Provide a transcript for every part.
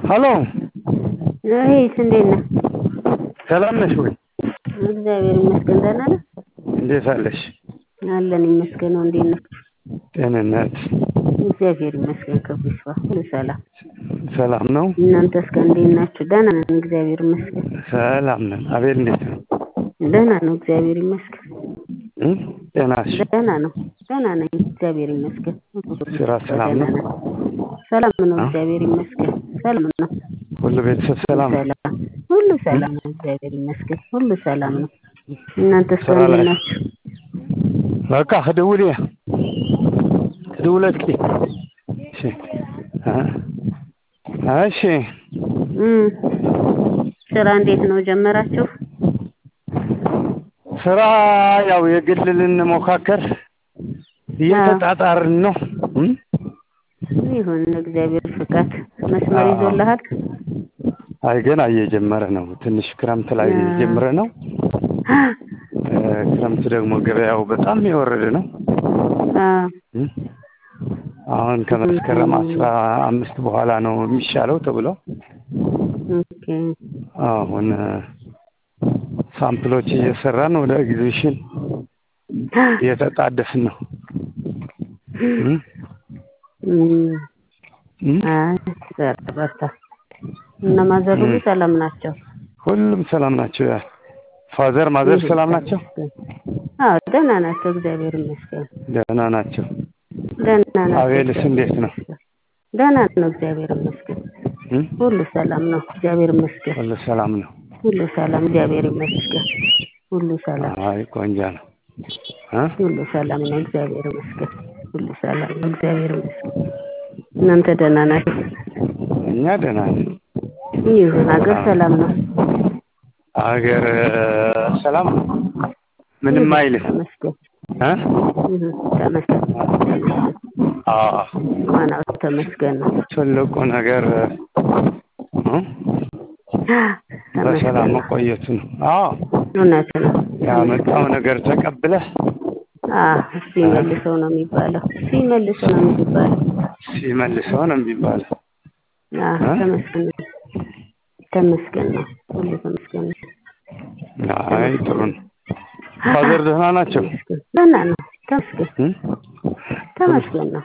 ሀሎ እህት እንዴት ነህ? ሰላም ነሽ ወይ? እግዚአብሔር ይመስገን ደህና ነህ? እንዴት አለሽ? አለን ይመስገን እንዴት ነህ? ጤንነት እግዚአብሔር ይመስገን ክብሩ ይስፋ ሁሉ ሰላም ሰላም ነው? እናንተስ ጋር እንዴት ናችሁ? ደህና ነን እግዚአብሔር ይመስገን ሰላም ነን። አቤል እንዴት ነው? ደህና ነው እግዚአብሔር ይመስገን እ ጤናሽ ደህና ነው ደህና ነኝ እግዚአብሔር ይመስገን ስራ ሰላም ነው? ደህና ነን። ሰላም ነው እግዚአብሔር ይመስገን ሰላም ነው ሁሉ ቤተሰብ ሰላም ነው? ሰላም ሁሉ ሰላም ነው እግዚአብሔር ይመስገን ሁሉ ሰላም ነው እናንተስ ስራ ጋር እንዴት ላይ ናችሁ? በቃ ክድውል ክድውለት እሺ እ እሺ እም ስራ እንዴት ነው ጀመራችሁ? ስራ ያው የግል ልንሞካከር እየተጣጣርን ነው እ ይሁን እግዚአብሔር ፍቃድ መስመር ይዞልሃል? አይ ገና እየጀመረ ነው። ትንሽ ክረምት ላይ አ- ጀምረ ነው። እ ክረምት ደግሞ ገበያው በጣም የወረደ ነው። አዎ እ አሁን ከመስከረም አስራ አምስት በኋላ ነው የሚሻለው ተብሎ ኦኬ አሁን እ ሳምፕሎች እየሰራን ወደ ኤግዚቢሽን እየተጣደፍን ነው። እ እም እ አይ በርታ በርታ እነ ማዘር ሁሉ ሰላም ናቸው? ሁሉም ሰላም ናቸው። ያ ፋዘር ማዘር ሰላም ናቸው? አዎ ደህና ናቸው እግዚአብሔር ይመስገን ደህና ናቸው። ደህና ናቸው አቤልስ እንዴት ነው? ደህና ነው እግዚአብሔር ይመስገን እ ሁሉ ሰላም ነው እግዚአብሔር ይመስገን ሁሉ ሰላም ነው። ሁሉ ሰላም እግዚአብሔር ይመስገን ሁሉ ሰላም አይ ቆንጆ ነው። እ ሁሉ ሰላም ነው እግዚአብሔር ይመስገን ሁሉ ሰላም ነው እግዚአብሔር ይመስገን እናንተ ደህና ናችሁ? እኛ ደህና ነን። ይሁን ሀገር ሰላም ነው አገር ሰላም ነው። ምንም አይልም። ተመስገን እ ይሁን ተመስገን ተመስገን አዎ ዋናው ተመስገን ነው ትልቁ ነገር እ በሰላም ተመስገን ነው መቆየቱ ነው። አዎ እውነት ነው ያመጣው ነገር ተቀብለህ አዎ ሲመልሰው ነው የሚባለው ሲመልሰው ነው የሚባለው ሲመልሰው ነው የሚባለው። አዎ እ? ተመስገን ነው ተመስገን ነው ሁሉ ተመስገን ነው አይ ጥሩ ነው። ፋዘር ደህና ናቸው? ተመስገን ደህና ነው ተመስገን እ? ተመስገን ነው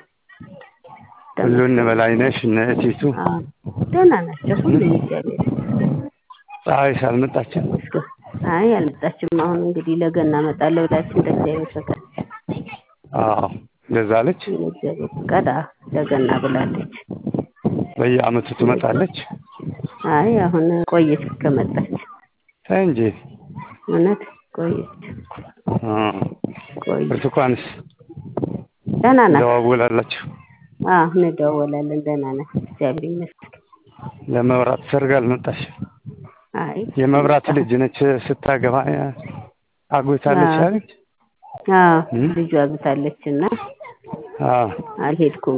ሁሉ እነ በላይነሽ እነ እቲቱ አዎ ደህና ናቸው ሁሉም እግዚአብሔር ፀሐይስ አልመጣችም? ይመስገን አይ አልመጣችም አሁን እንግዲህ ለገና እመጣለሁ ብላችሁ እንደ እግዚአብሔር ፈቃድ አዎ እንደዛ አለች። እንደ እግዚአብሔር ፈቃድ አዎ ለገና ብላለች በየአመቱ ትመጣለች። አይ አሁን ቆየች ከመጣች ተይ እንጂ እውነት ቆየች እ ቆየች ብርቱካንስ ደህና ናት ደዋውላላችሁ? አዎ እንደዋወላለን ደህና ናት እግዚአብሔር ይመስገን ለመብራት ሰርግ አልመጣሽ? አይ የመብራት ልጅ ነች ስታገባ አግብታለች አዎ። አለች? አዎ እ? ልጇ አግብታለች እና አዎ አልሄድኩም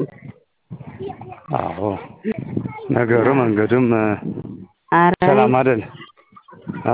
አዎ ነገሩ መንገዱም እ፣ ኧረ ሰላም አይደል? እ?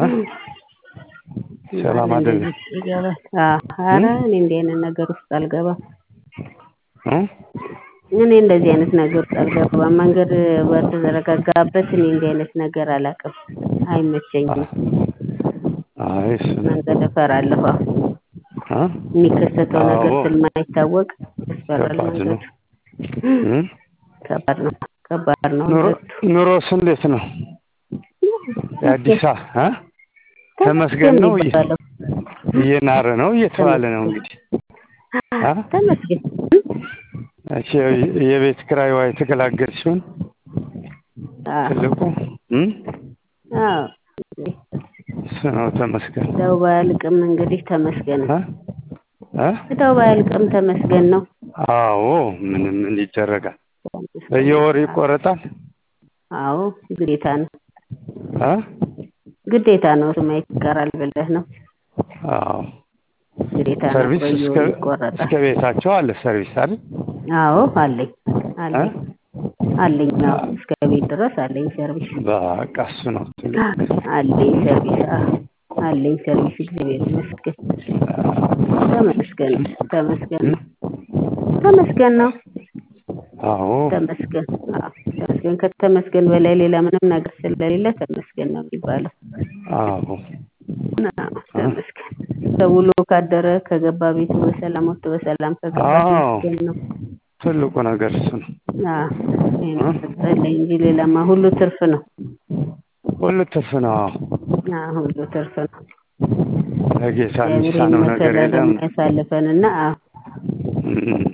ሰላም አይደል? እንደዚህ ይገባል አዎ ኧረ እኔ እንዲህ አይነት ነገር ውስጥ አልገባም እ? እኔ እንደዚህ አይነት ነገር ውስጥ አልገባም መንገድ በተዘረጋጋበት እኔ እንዲህ አይነት ነገር አላውቅም አይመቸኝም አይ እሱ ነው። መንገድ እፈራለሁ አዎ እ? የሚከሰተው ነገር አዎ። ስለማይታወቅ ያስፈራል ከባድ ነው። መንገዱ እ? ከባድ ነው ከባድ ነው ኑሮ መንገዱ ኑሮስ እንዴት ነው? የአዲስ አበባ እ? ተመስገን ነው እየ- የሚባለው እየናረ ነው እየተባለ ነው እንግዲህ እ? ተመስገን እሺ የቤት ኪራይዋ የተገላገልሽውን አዎ ትልቁ እ? አዎ እሱ ነው ተመስገን እዳው ባያልቅም እንግዲህ ተመስገን እ? እ? እዳው ባያልቅም ተመስገን ነው አዎ ምንም ምን ይደረጋል? ተመስገን በየወሩ ነው። ይቆረጣል? አዎ ግዴታ ነው እ? ግዴታ ነው ስማ ይቀራል ብለህ ነው አዎ ግዴታ ነው ሰርቪስ እስከ በየወሩ ይቆረጣል እስከ ቤታቸው አለ ሰርቪስ አይደል? አዎ አለኝ እ? አለኝ አለኝ አዎ እስከ ቤት ድረስ አለኝ ሰርቪስ በቃ እሱ ነው ትልቁ አለኝ ሰርቪስ አዎ አለኝ ሰርቪስ እግዚአብሔር ይመስገን ተመስገን ተመስገን ነው ተመስገን ነው አዎ ተመስገን አዎ ተመስገን ተመስገን ከተመስገን በላይ ሌላ ምንም ነገር ስለሌለ ተመስገን ነው የሚባለው። አዎ አዎ ተመስገን። ተውሎ ካደረ ከገባ ቤቱ በሰላም ወጥቶ በሰላም ከገባ አዎ ተመስገን ነው። ትልቁ ነገር እሱ ነው። አዎ ይሄን ሰጠልኝ እንጂ ሌላማ ሁሉ ትርፍ ነው። ሁሉ ትርፍ ነው። አዎ አዎ ሁሉ ትርፍ ነው። ለጌታ እግዚአብሔር የሚሳነው ነገር ይመስገን የለም። የሚያሳልፈንና አዎ እም፣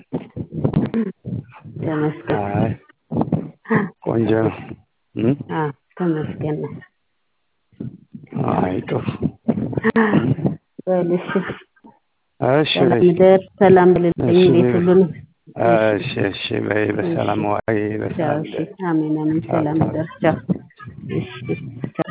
ተመስገን። አይ ቆንጆ ነው። እም፣ አዎ ተመስገን ነው። አይ ጥሩ። በል እሺ እሺ ሰላም በይ። ደር ሰላም ብልልኝ እሺ ቤት ሁሉንም እሺ እሺ በይ። በሰላም ዋይ፣ ቻው በሰላም እሺ ደር። አሜን አሜን ቻው ሰላም ቻው። ደር ቻው እሺ ቻው